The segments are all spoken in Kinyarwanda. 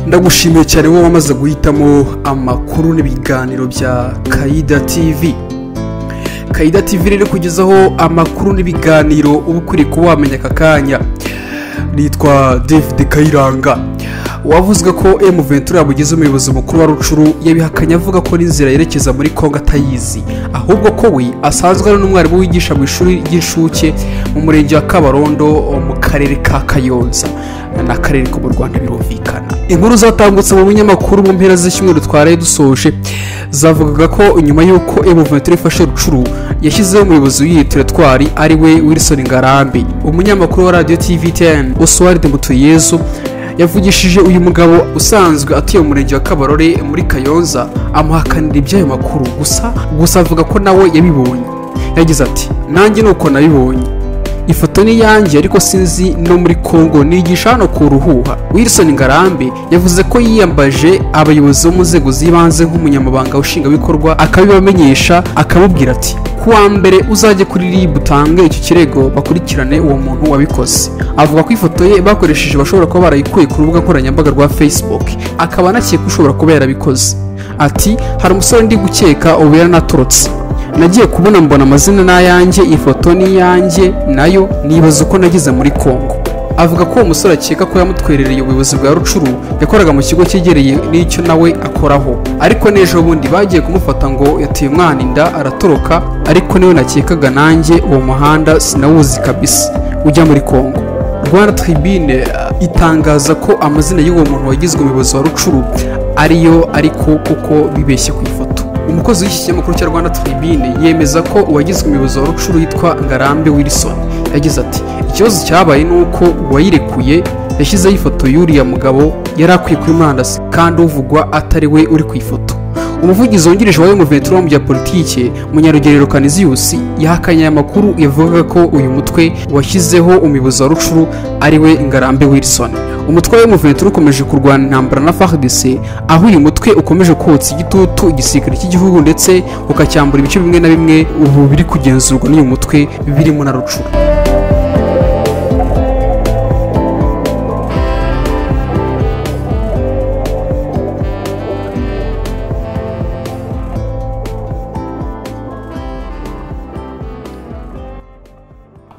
ndagushimiye cyane wowe wamaze guhitamo amakuru n'ibiganiro bya kayida tv kayida tv rero kugezaho amakuru n'ibiganiro uba ukwiriye kuba wamenya aka kanya nitwa david kayiranga wavuzwe ko emu ventura yamugize umuyobozi mukuru wa rucuru yabihakanye avuga ko n'inzira yerekeza muri kongo atayizi ahubwo ko we asanzwe ari n'umwarimu wigisha mu ishuri ry'inshuke mu murenge wa kabarondo mu karere ka kayonza n'akarere ko mu rwanda birumvikana inkuru zatambutse mu binyamakuru mu mpera z'icyumweru twaraye dusoje zavugaga ko nyuma y'uko emu ventura ifashe rucuru yashyizeho umuyobozi w'iyi teretwari ari we wilson ngarambe umunyamakuru wa radiyo tv 10 oswald mutuyezu yavugishije uyu mugabo usanzwe atuye mu murenge wa kabarore muri kayonza amuhakanira iby'ayo makuru gusa gusa avuga ko nawe yabibonye yagize ati nanjye ni uko nabibonye ifoto ni iyanjye ariko sinzi no muri congo nigisha hano ku ruhuha wilson ngarambe yavuze ko yiyambaje abayobozi bo mu nzego z'ibanze nk'umunyamabanga ushingabikorwa akabibamenyesha akababwira ati ku wa mbere uzajye kuri rib utange icyo kirego bakurikirane uwo muntu wabikoze avuga ko ifoto ye bakoresheje bashobora kuba barayikuye ku rubuga nkoranyambaga rwa facebook akaba anakeka ko ushobora kuba yarabikoze ati hari umusore ndi gukeka ubu yaranatorotse nagiye kubona mbona amazina n'ayanjye iyi foto ni iyanjye nayo nibaza uko nagize muri congo avuga ko uwo musore akeka ko yamutwerereye ubuyobozi bwa rucuru yakoraga mu kigo cyegereye n'icyo nawe akoraho ariko n'ejo bundi bagiye kumufata ngo yateye umwana inda aratoroka ariko niwe nakekaga nanjye uwo muhanda sinawuzi kabisa ujya muri congo rwanda tribune uh, itangaza ko amazina y'uwo muntu wagizwe umuyobozi wa rucuru ariyo ariko kuko bibeshye ku ifoto umukozi w'iki kinyamakuru cya rwanda tribune yemeza ko uwagizwe umuyobozi wa rucuru yitwa ngarambe wilson yagize ati ikibazo cyabaye ni uko uwayirekuye yashyizeho ifoto y'uriya mugabo yari akwiye kuri murandasi kandi uvugwa atari we uri ku ifoto umuvugizi wungirije wa umuveturo mu bya politiki munyarugerero kaniziyusi yahakanye aya makuru yavugaga ko uyu mutwe washyizeho umuyobozi wa rucuru ari we ngarambe wilson umutwe wa umuveturo ukomeje kurwana intambara na fardc aho uyu mutwe ukomeje kotsa igitutu igisirikare cy'igihugu ndetse ukacyambura ibice bimwe na bimwe ubu biri kugenzurwa n'uyu mutwe birimo na rucuru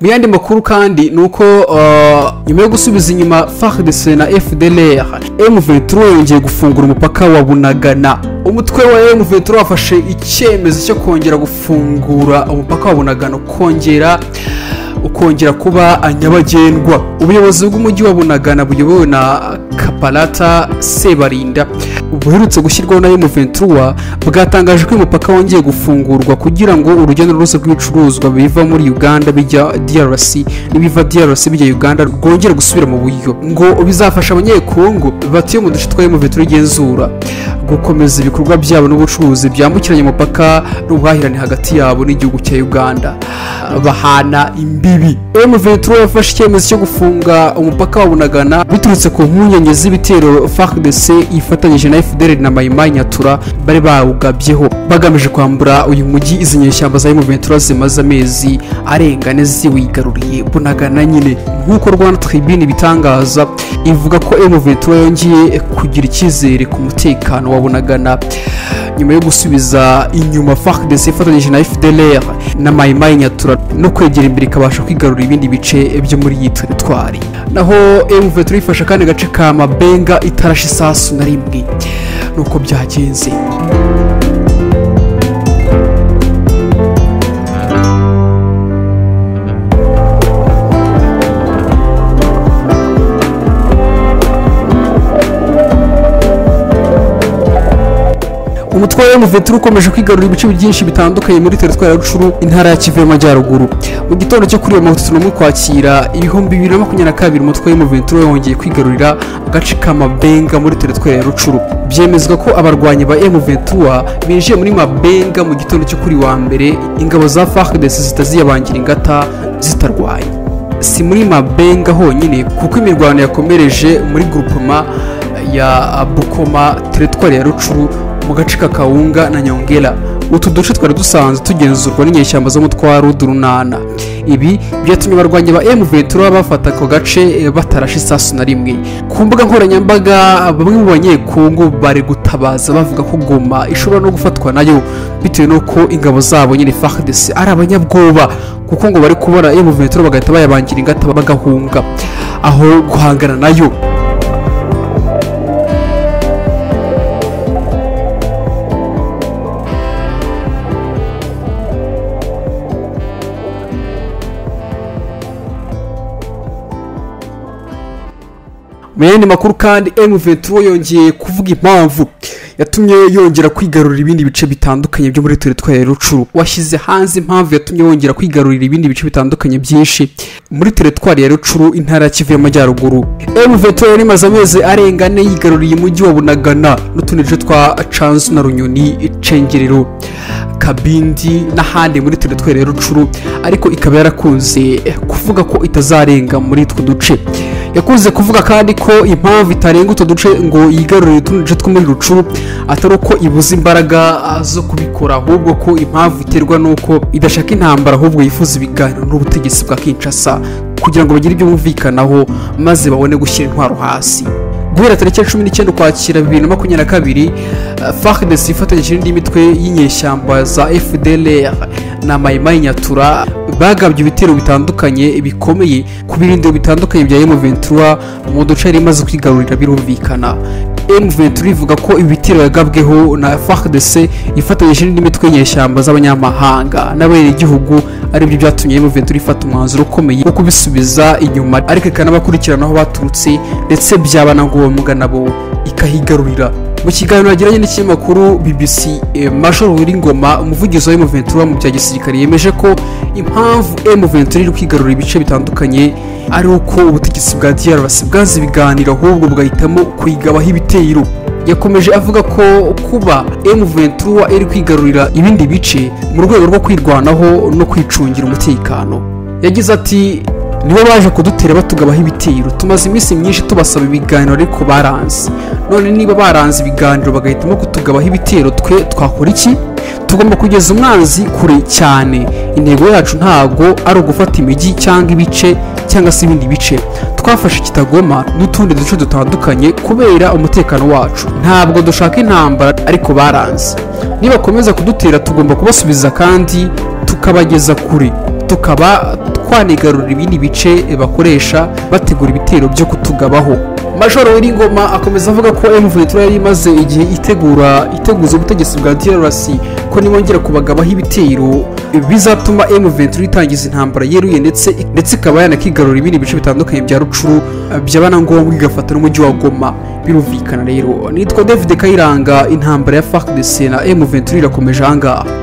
mu yandi makuru kandi ni uko nyuma yo gusubiza inyuma fardc na fdlr m23 yongeye gufungura umupaka wa bunagana umutwe wa m23 wafashe icyemezo cyo kongera gufungura umupaka wa bunagana ukongera ukongera kuba nyabagendwa ubuyobozi bw'umujyi wa bunagana buyobowe na kaparata sebarinda buherutse gushyirwaho na M23 bwatangaje ko uyu mupaka wongeye gufungurwa kugira ngo urujya n'uruza rw'ibicuruzwa biva muri Uganda bijya DRC n'ibiva DRC bijya Uganda rwongera gusubira mu buryo ngo bizafasha abanyekongo batuye mu duce twa M23 igenzura gukomeza ibikorwa byabo n'ubucuruzi byambukiranya umupaka n'ubuhahirane hagati yabo n'igihugu cya Uganda bahana imbibi M23 yafashe icyemezo cyo gufunga umupaka wa Bunagana biturutse ku mpungenge z'ibitero FARDC yifatanyije na FDL na Mayimayi Nyatura bari bawugabyeho bagamije kwambura uyu mujyi izi nyeshyamba za M23 zimaze amezi arenga ane ziwigaruriye bunagana nyine nk'uko Rwanda Tribune bitangaza ivuga ko M23 yongeye kugira icyizere ku mutekano wa bunagana nyuma yo gusubiza inyuma FARDC ifatanyije na FDLR na Mayimayi Nyatura no kwegera imbere ikabasha kwigarurira ibindi bice byo muri iyi teritwari naho M23 ifasha kandi gace ka Mabenga itarashe isasu na rimwe nuko byagenze umutwaro w'umuveteri ukomeje kwigarurira ibice byinshi bitandukanye muri teritwari ya rucuru intara ya kivu y'amajyaruguru mu gitondo cyo kuri uyu mirongo itatu n'umwe kwakira ibihumbi bibiri na makumyabiri na kabiri umutwe w'umuveteri wongeye kwigarurira agace ka mabenga muri teritwari ya rucuru byemezwa ko abarwanyi ba emuventura binjiye muri mabenga mu gitondo cyo kuri wa mbere ingabo za fardc zitaziyabangira ingata zitarwaye si muri mabenga honyine kuko imirwano yakomereje muri gurupoma ya bukoma teritwari ya rucuru mu gace ka kawunga na nyongera utu duce twari dusanzwe tugenzurwa n'inyeshyamba zo mu twa rudurunana ibi byatumye abarwanyi ba emu ventura bafata ako gace batarashe isasu na rimwe ku mbuga nkoranyambaga bamwe mu banyekongo bari gutabaza bavuga ko goma ishobora no gufatwa nayo bitewe n'uko ingabo zabo nyine fardc ari abanyabwoba kuko ngo bari kubona emu ventura bagahita bayabangira ingata bagahunga aho guhangana nayo mu yandi makuru kandi M23 yongeye kuvuga impamvu yatumye yongera kwigarurira ibindi bice bitandukanye byo muri teritwari ya rucuru washyize hanze impamvu yatumye yongera kwigarurira ibindi bice bitandukanye byinshi muri teritwari ya rucuru intara ya kivu y'amajyaruguru M23 yari imaze amezi arenga ane yigaruriye umujyi wa bunagana n'utundi duce twa canzu na runyoni cengerero kabindi n'ahandi muri teritwari ya rucuru ariko ikaba yarakunze kuvuga ko itazarenga muri utwo duce yakunze kuvuga kandi ko impamvu itarenga utwo duce ngo yigarurire utundi duce two muri rucuru atari uko ibuze imbaraga zo kubikora ahubwo ko impamvu iterwa n'uko idashaka intambara ahubwo yifuza ibiganiro n'ubutegetsi bwa kinshasa kugira ngo bagire ibyo bumvikanaho maze babone gushyira intwaro hasi guhera tariki cumi n'icyenda ukwakira bibiri na makumyabiri na kabiri fardc ifatanyije n'indi mitwe y'inyeshyamba za fdlr na mayimayi nyatura bagabye ibitero bitandukanye bikomeye ku birindiro bitandukanye bya m23 mu duce yari imaze kwigarurira birumvikana m23 ivuga ko ibi bitero yagabweho na fardc ifatanyije n'indi mitwe y'inyeshyamba z'abanyamahanga n'abenegihugu aribyo byatumye m23 ifata umwanzuro ukomeye wo kubisubiza inyuma ariko ikanabakurikirana aho baturutse ndetse byaba na ngombwa nabo ikahigarurira mu kiganiro yagiranye n'ikinyamakuru bbc major wiringoma umuvugizi wa m23 mu bya gisirikare yemeje ko impamvu m23 iri kwigarura ibice bitandukanye ari uko ubutegetsi bwa drc bwanze ibiganiro ahubwo bugahitamo kuyigabaho ibitero yakomeje avuga ko kuba m23 iri kwigarurira ibindi bice mu rwego rwo kwirwanaho no kwicungira umutekano yagize ati nibo baje kudutera batugabaho ibitiro tumaze iminsi myinshi tubasaba ibiganiro ariko baranze none niba baranze ibiganiro bagahitamo kutugabaho ibitiro twe twakora iki tugomba kugeza umwanzi kure cyane intego yacu ntabwo ari ugufata imijyi cyangwa ibice cyangwa se ibindi bice twafashe kitagoma n'utundi duce dutandukanye kubera umutekano wacu ntabwo dushaka intambara ariko baranze nibakomeza kudutera tugomba kubasubiza kandi tukabageza kure tukaba twanigarurira ibindi bice bakoresha bategura ibitero byo kutugabaho majoro w'iringoma akomeza avuga ko M23 yari imaze igihe itegura iteguza ubutegetsi bwa DRC ko nibongera kubagabaho ibitero bizatuma M23 itangiza intambara yeruye ndetse ndetse ikaba yanakigarura ibindi bice bitandukanye bya rucuru byaba na ngombwa igafata n'umujyi wa Goma birumvikana rero nitwa David Kayiranga intambara ya FARDC na M23 irakomeje ahangaha